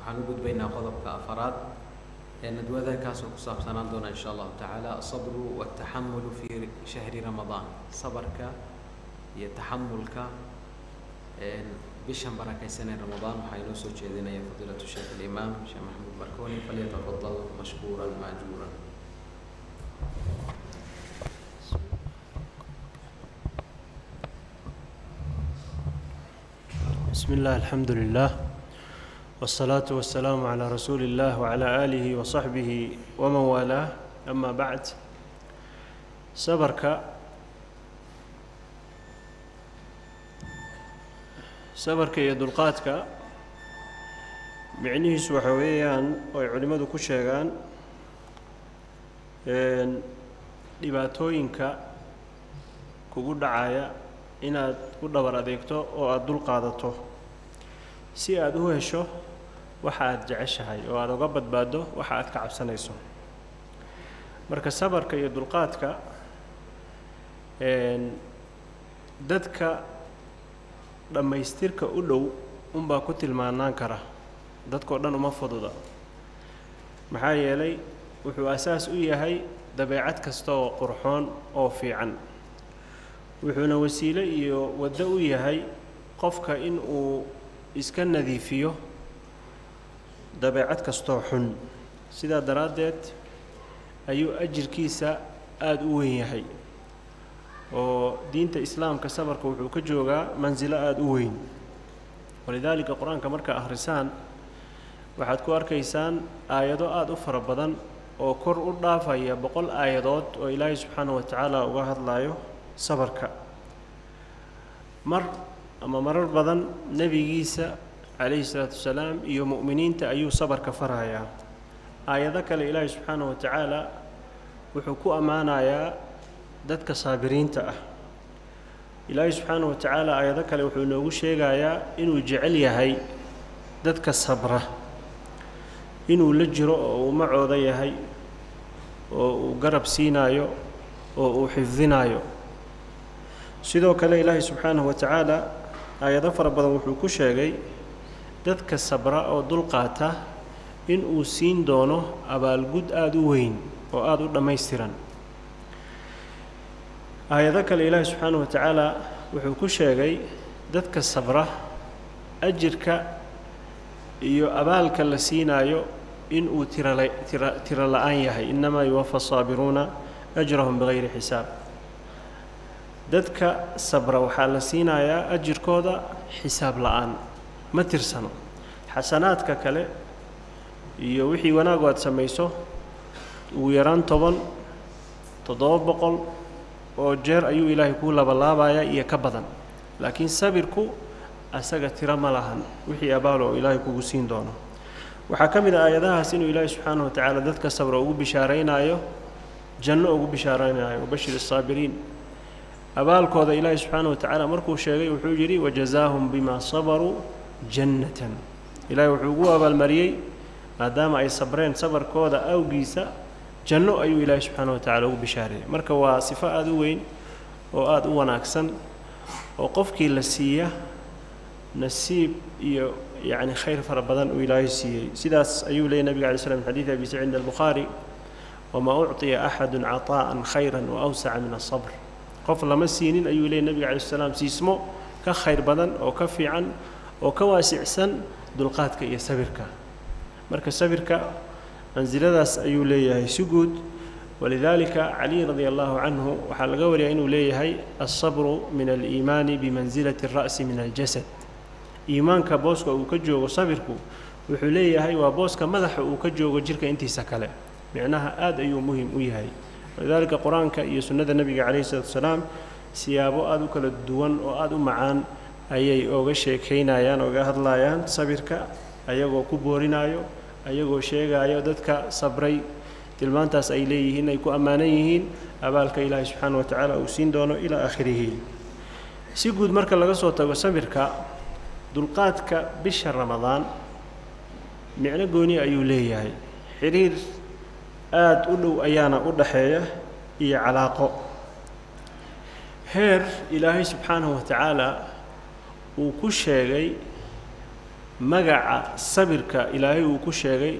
waxaan u gudbaynaa qodobka afaraad ee nadwada kaasoo ku saabsanaan doona insha allahu tacaala asabru wataxamulu fi shahri ramadaan sabarka iyo taxamulka bishan barakaysan ee ramadaan waxaa inoo soo jeedinaya fadiilatu sheekh alimaam sheekh maxamuud markoni falyatafadal mashkuuran maajuuran بسم الله الحمد لله والصلاة والسلام على رسول الله وعلى آله وصحبه ومن والاه أما بعد صبرك صبرك iyo dulqaadka micnihiisu waxa weeyaan oo ay culimmadu ku sheegaan dhibaatooyinka kugu dhacaya inaad u dhabar adeegto oo aada dul qaadato si aada u hesho waxa aada jeceshahay oo aada uga badbaaddo waxa aada ka cabsanayso marka sabarka iyo dulqaadka dadka dhammaystirka u dhow unbaa ku tilmaanaan kara dadkao dhan uma fududa maxaa yeelay wuxuu asaas u yahay dabeecad kasta oo qurxoon oo fiican wuxuuna wasiilo iyo waddo u yahay qofka in uu iska nadiifiyo dabeecad kastoo xun sidaa daraaddeed ayuu ajirkiisa aada u weyn yahay oo diinta islaamka sabarka wuxuu ka joogaa mansilo aada u weyn walidaalika qur-aanka markaa akhrisaan waxaad ku arkaysaan aayado aada u fara badan oo kor u dhaafaya boqol aayadood oo ilaahay subxaana wa tacaala uga hadlayo sabarka mar ama marar badan nebigiisa calayhi salaatu wasalaam iyo mu'miniinta ayuu sabarka farayaa aayado kale ilaahay subxaana wa tacaala wuxuu ku ammaanayaa dadka saabiriinta ah ilaahay subxaana wa tacaala aayado kale wuxuu inoogu sheegayaa inuu jecel yahay dadka sabra inuu la jiro oo uu macooda yahay oo uu garab siinaayo oo uu xifdinaayo sidoo kale ilaahay subxaanahu wa tacaala aayado fara badan wuxuu ku sheegay dadka sabra oo dulqaata in uu siin doono abaalgud aada u weyn oo aada u dhammaystiran aayado kale ilaahay subxaanahu wa tacaala wuxuu ku sheegay dadka sabra ajirka iyo abaalka la siinaayo in uu tirala tira tiro la-aan yahay innamaa yuwafa asaabiruuna ajrahum bigayri xisaab dadka sabra waxaa la siinayaa ajirkooda xisaab la-aan ma tirsano xasanaadka kale iyo wixii wanaagu aad samayso ugu yaraan toban toddoba boqol oo jeer ayuu ilaahay kuu labalaabayaa iyo ka badan laakiin sabirku asaga tiro ma lahan wixii abaalo oo ilaahay kugu siin doono waxaa ka mid ah aayadahaas inuu ilaahay subxaanahu wa tacaala dadka sabra ugu bishaaraynaayo janno ugu bishaaraynaayo wabashir asaabiriin abaalkooda ilaahay subxaana wa tacaala markuu sheegay wuxuu yidhi wajazaahum bimaa sabaruu jannatan ilaahay wuxuu ugu abaalmariyey maadaama ay sabreen sabarkooda awgiisa janno ayuu ilaahay subxaana wa tacala ugu bishaareeyey marka waa sifo aada u weyn oo aada u wanaagsan oo qofkii la siiya nasiib iyo yacni khayr fara badan uu ilaahay siiyey sidaas ayuu leeyay nabiga alay slam xadiid abi saciid albukhaari wamaa ucطiya axadu caطaa'an khayra waawsaca min asabr qof lama siinin ayuu leeyay nebiga calayi salaam siismo ka khayr badan oo ka fiican oo ka waasicsan dulqaadka iyo sabirka marka sabirka mansiladaas ayuu leeyahay si guud walidaalika caliy radia allahu canhu waxaa laga wariyaa inuu leeyahay alsabru min aliimaani bimansilati alra'si min aljasad iimaanka booska uu ka joogo sabirku wuxuu leeyahay waa booska madaxa uu ka joogo jirka intiisa kale micnaha aada ayuu muhim u yahay walidaalika qur-aanka iyo sunnada nebiga calayhi salatu wasalaam siyaabo aada u kala duwan oo aada u macaan ayay oga sheekaynayaan oga hadlayaan sabirka ayagoo ku boorinaayo ayagoo sheegaayo dadka sabray tilmaantaas ay leeyihiin ay ku ammaanan yihiin abaalka ilaahay subxaana wa tacaala uu siin doono ilaa aakhirihi si guud marka laga soo tago sabirka dulqaadka bisha ramadaan micno gooni ayuu leeyahay xiriir aada u dhow ayaana u dhaxeeya iyo calaaqo heer ilaahay subxaanahu wa tacaala uu ku sheegay magaca sabirka ilaahay uu ku sheegay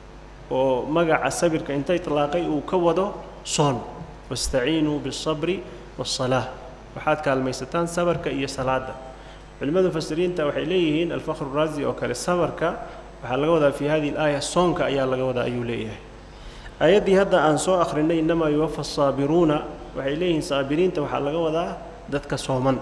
oo magaca sabirka inta itlaaqay uu ka wado soon wastaciinuu biالصabri waالصalaaة waxaad kaalmaysataan sabarka iyo salaada culimmada mufasiriinta waxay leeyihiin alfakhr raazi oo kale sabarka waxaa laga wadaa fi hadihi اlaaya soonka ayaa laga wadaa ayuu leeyahay aayaddii hadda aan soo akhrinay innamaa yuwafa الsaabiruuna waxay leeyihiin saabiriinta waxaa laga wadaa dadka sooman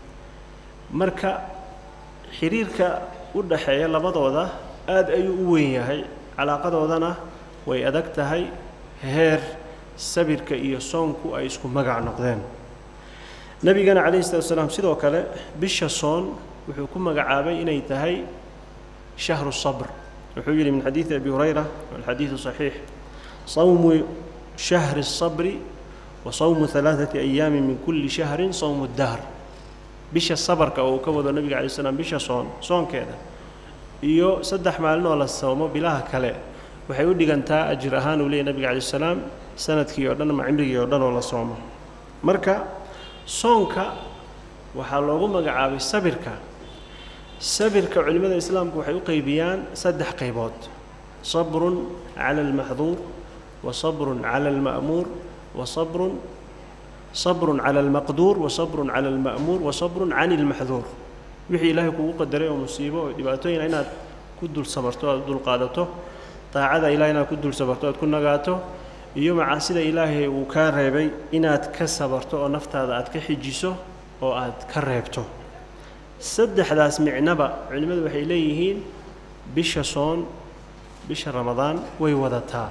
marka xiriirka u dhaxeeya labadooda aad ayuu u weyn yahay calaaqadoodana way adag tahay heer sabirka iyo soonku ay isku magac noqdeen nebigana calayhi salatu wasalaam sidoo kale bisha soon wuxuu ku magacaabay inay tahay shahru sabr wuxuu yidhi min xadiidi abi hurayra walxadiidu saxiix sawmu shahri الصabri wa sawmu ثalaaثati ayaami min kulli shahrin sawmu dahr bisha sabarka oo uu ka wado nebiga alay slam bisha soon soonkeeda iyo saddex maalin oo la soomo bilaha kale waxay u dhigantaa ajir ahaan uu leeyay nebiga alay salaam sanadkii oo dhan ama cimrigii oo dhan oo la soomo marka soonka waxaa loogu magacaabay sabirka sabirka culimmada islaamku waxay u qeybiyaan saddex qaybood sabrun cala almaxduur wa sabrun cala alma'muur wa sabrun sabrun cala almaqduur wa sabrun cala alma'muur wa sabrun cani ilmaxduur wixii ilaahay kugu qadaray oo musiibo oo dhibaatooyina inaad ku dul sabarto aad u dulqaadato daacada ilahay inaad ku dul sabarto aad ku nagaato iyo macaasida ilaahay uu kaa reebay inaad ka sabarto oo naftaada aad ka xijiso oo aad ka reebto saddexdaas micnaba culimmadu waxay leeyihiin bisha soon bisha ramadaan way wadataa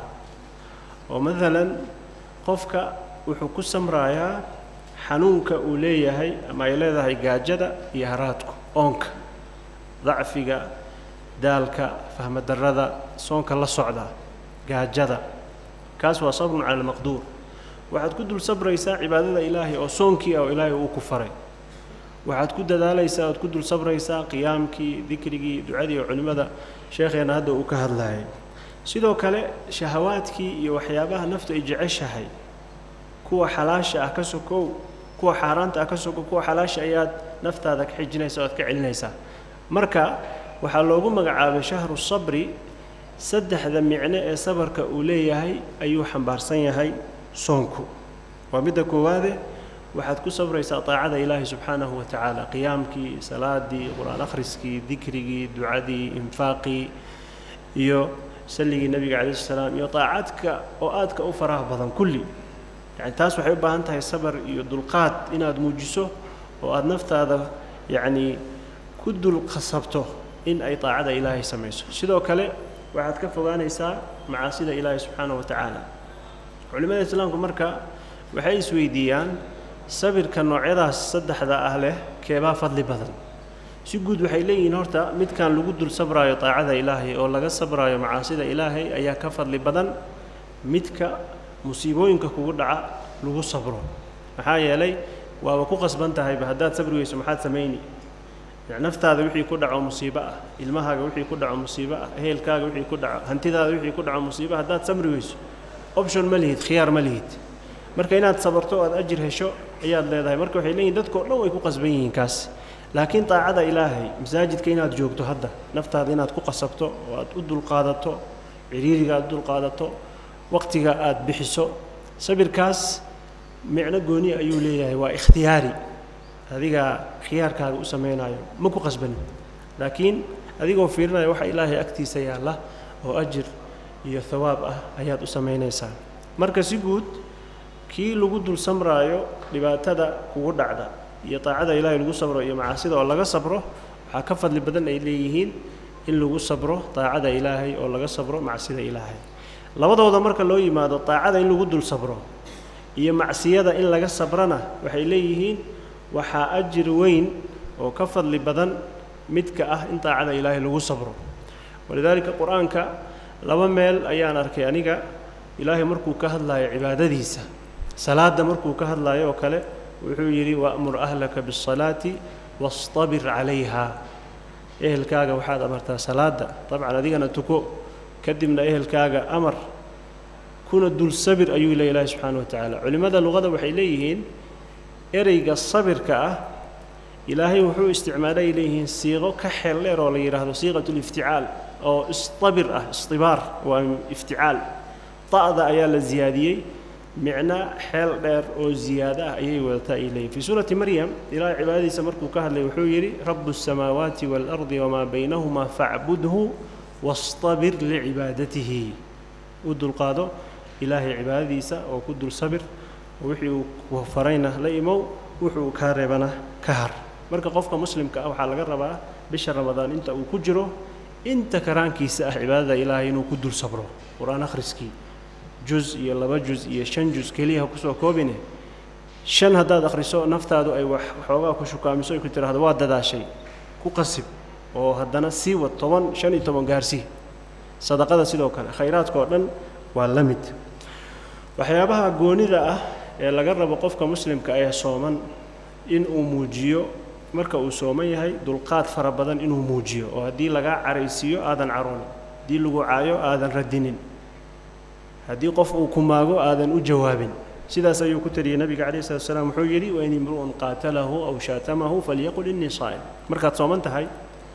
oo maalan qofka wuxuu ku samraayaa xanuunka uu leeyahay ama ay leedahay gaajada iyo haraadku oonka dacfiga daalka fahmadarrada soonka la socda gaajada kaas waa sabrun cala almaqduur waxaad ku dul sabraysaa cibaadada ilaahay oo soonkii ah oo ilaahay uu ku faray waxaad ku dadaalaysaa oad ku dul sabraysaa qiyaamkii dikrigii ducadii oo culimmada sheekheenna hadda uu ka hadlayay sidoo kale shahawaadkii iyo waxyaabaha naftu ay jeceshahay kuwa xalaasha ah ka sokow kuwa xaaraanta ah ka sokow kuwa xalaasha ayaad naftaada ka xijinaysa o aad ka celinaysaa marka waxaa loogu magacaabay shahru sabri saddexda micno ee sabarka uu leeyahay ayuu xambaarsan yahay soonku waa midda koowaade waxaad ku sabraysaa taacada ilaahi subxaanahu wa tacaala qiyaamkii salaadii qur-aan akhriskii dikrigii ducadii infaaqii iyo salligii nebiga calayi salaam iyo taacadka oo aadka u faraha badan kulli yani taas waxay u baahan tahay sabar iyo dulqaad inaad muujiso oo aada naftaada yacnii ku dul khasabto in ay taacada ilaahay samayso sidoo kale waxaad ka fogaanaysaa macaasida ilaahay subxaanahu wa tacaala culimmada islaamku marka waxay isweydiiyaan sabirka noocyadaas saddexda ah leh keebaa fadli badan si guud waxay leeyihiin horta midkan lagu dul sabraayo taacada ilaahay oo laga sabraayo macaasida ilaahay ayaa ka fadli badan midka musiibooyinka kugu dhaca lagu sabro maxaa yeelay waaba ku qasban tahayba haddaad sabri weyso maxaad samayni naftaada wixii ku dhaco musiibo ah ilmahaaga wixii ku dhaco musiibo ah ehelkaaga wixii ku dhaco hantidaada wixii ku dhaco musiibo haddaad sabri weyso option ma lihid khiyaar ma lihid marka inaad sabarto o aad ajir hesho ayaad leedahay marka waxay leeyihin dadkao dhan way ku qasban yihiin kaas laakiin daacada ilaahay masaajidka inaad joogto hadda naftaada inaad ku qasabto oo aad u dulqaadato ciriiriga aad u dulqaadato waqtiga aad bixiso sabirkaas micno gooni ayuu leeyahay waa ikhtiyaari adigaa khiyaarkaaga u samaynayo ma ku qasbanin laakiin adigoo fiirinaya waxa ilaahay agtiisa yaalla oo ajir iyo hawaab ah ayaad u samaynaysaa marka si guud kii lagu dul samraayo dhibaatada kugu dhacda iyo taacada ilaahay lagu sabro iyo macaasida oo laga sabro waxaa ka fadli badan ay leeyihiin in lagu sabro taacada ilaahay oo laga sabro macsida ilaahay labadooda marka loo yimaado taacada in lagu dul sabro iyo macsiyada in laga sabrana waxay leeyihiin waxaa ajir weyn oo ka fadli badan midka ah in taacada ilaahay lagu sabro walidaalika qur-aanka laba meel ayaan arkay aniga ilaahay markuu ka hadlaayo cibaadadiisa salaadda markuu ka hadlaayo oo kale wuxuu yidhi wa'mur ahlaka biالsalaati wastabir calayha ehelkaaga waxaad amartaa salaadda dabcan adigana tuko kadibna ehelkaaga amar kuna dul sabir ayuu le ilaahi subxaana wa tacaala culimmada luqada waxay leeyihiin ereyga sabirka ah ilaahay wuxuu isticmaalay ay leeyihiin siiqo ka xeel dheer oo la yidhaahdo siiqat lifticaal oo istabir ah istibaar waa ifticaal ta'da ayaa la ziyaadiyey micno xeel dheer oo ziyaado ah ayay wadataa ay leeyihin fii suurati maryam ilaahay cibaadadiisa markuu ka hadlay wuxuu yidhi rabu الsamaawaati waalardi wamaa baynahuma facbudhu wastabir licibaadatihi u dulqaado ilaahay cibaadadiisa oo ku dul sabir wixii uu ku farayna la imow wuxuu kaa reebana ka har marka qofka muslimka ah waxaa laga rabaa bisha ramadaan inta uu ku jiro inta karaankiisa ah cibaadada ilaahay inuu ku dul sabro qur-aan akhriskii juz iyo laba juz iyo shan juz keliya ha kusoo koobine shan haddaad akhriso naftaadu ay wax waxoogaa ku shukaamiso ay ku tidhaahdo waa dadaashay ku qasib oo haddana sii wad toban shan iyo toban gaarsii sadaqada sidoo kale khayraadka oo dhan waa la mid waxyaabaha goonida ah ee laga rabo qofka muslimka ee sooman in uu muujiyo marka uu sooman yahay dulqaad fara badan inuu muujiyo oo haddii lagaa caraysiiyo aadan caroonin haddii lagu caayo aadan radinin haddii qof uu ku maago aadan u jawaabin sidaas ayuu ku taliyey nabiga calayh salatu salaam wuxuu yidhi wain imru'un qaatalahu aw shaatamahu falyaqul innii saa'im markaad sooman tahay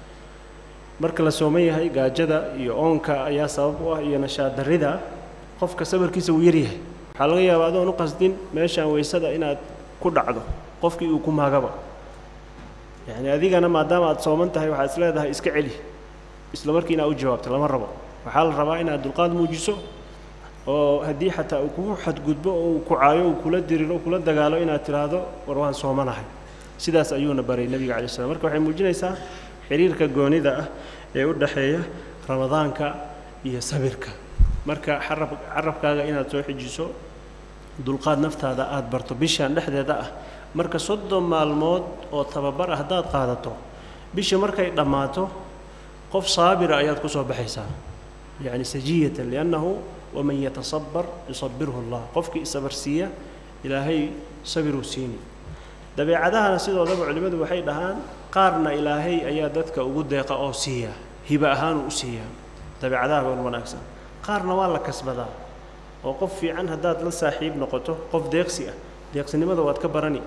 marka la sooman yahay gaajada iyo oonka ayaa sabab u ah iyo nashaad darrida qofka sabarkiisa wuu yaryahay waxaa laga yaabaa adoon u qasdin meeshaan weysada inaad ku dhacdo qofkii uu ku maagaba yacni adigana maadaama aad sooman tahay waxaad is leedahay iska celi isla markii inaad u jawaabto lama rabo waxaa la rabaa inaad dulqaad muujiso oo haddii xataa uu kugu xadgudbo oo uu ku caayo uu kula diriro uu kula dagaalo inaad tidhaahdo war waan soomanahay sidaas ayuuna baray nebiga calai slam marka waxay muujinaysaa xiriirka goonida ah ee u dhexeeya ramadaanka iyo sabirka marka xarab carabkaaga inaad soo xijiso dulqaad naftaada aada barto bishaan dhexdeeda ah marka soddon maalmood oo tababar ah haddaad qaadato bisha markay dhammaato qof saabira ayaad ku soo baxaysaa yacni sajiyatan liannahu waman yatasabar yusabirhu allah qofkii isabarsiiya ilaahay sabiruu siini dabeecadahana sidoodaba culimmadu waxay dhahaan qaarna ilaahay ayaa dadka ugu deeqa oo siiya hiba ahaanuu u siiyaa dabeecadaha wan wanaagsan qaarna waa la kasbadaa oo qof fiican haddaad la saaxiib noqoto qof deeqsi ah deeqsinimada waad ka barani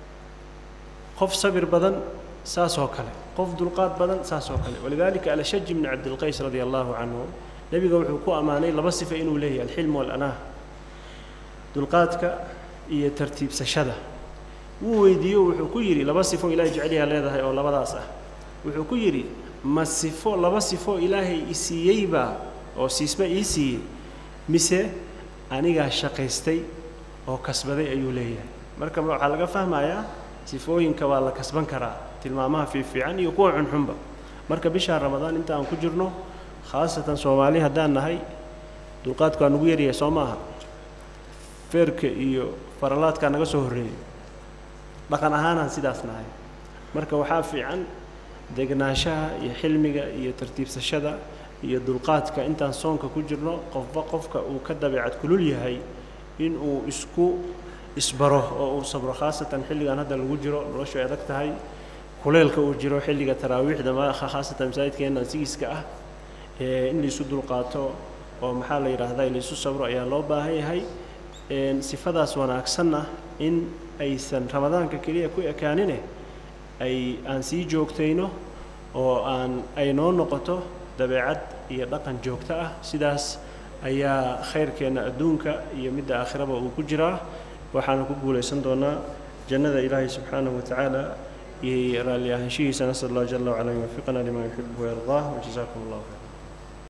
qof sabir badan saas oo kale qof dulqaad badan saas oo kale walidaalika alashaj bni cabdilqays radia allahu canhu nebiga wuxuu ku ammaanay laba sifa inuu leeyahay alxilm walanah dulqaadka iyo tartiibsashada wuu weydiiyo wuxuu ku yidhi laba sifo ilaahay jeceliyaa leedahay oo labadaas ah wuxuu ku yidhi ma sifo laba sifo ilaahay i siiyeybaa oo siisma ii siiyey mise anigaa shaqaystay oo kasbaday ayuu leeyahay marka waxaa laga fahmayaa sifooyinka waa la kasban karaa tilmaamaha fiifiican iyo kuwa xunxunba marka bishaa ramadaan inta aan ku jirno khaasatan soomaali haddaan nahay dulqaadku waa nugu yaryahay soo maaha feerka iyo faralaadkaa naga soo horreeyay dhaqan ahaanaan sidaas nahay marka waxaa fiican degnaanshaha iyo xilmiga iyo tartiibsashada iyo dulqaadka intaan soonka ku jirno qofba qofka uu ka dabeecad kulul yahay in uu isku isbaro oo uu sabro khaasatan xilligan hadda lagu jiro noloshu ay adag tahay kuleelka uu jiro xilliga taraawiixda maakha khaasatan masaajidkeennan sigiiska ah in laisu dulqaato oo maxaa la yidhaahdaa laisu sabro ayaa loo baahan yahay sifadaas wanaagsanna in aysan ramadaanka keliya ku ekaanine ay aan sii joogtayno oo aan ay noo noqoto dabeecad iyo dhaqan joogto ah sidaas ayaa khayrkeenna adduunka iyo midda aakhiraba uu ku jiraa waxaana ku guulaysan doonaa jannada ilaahay subxaanahu watacaala iyo raalli ahaanshihiisa nasal allah jala wacala yuwafiqana lima yuxibu wayardaah wajazaakum allahu khayr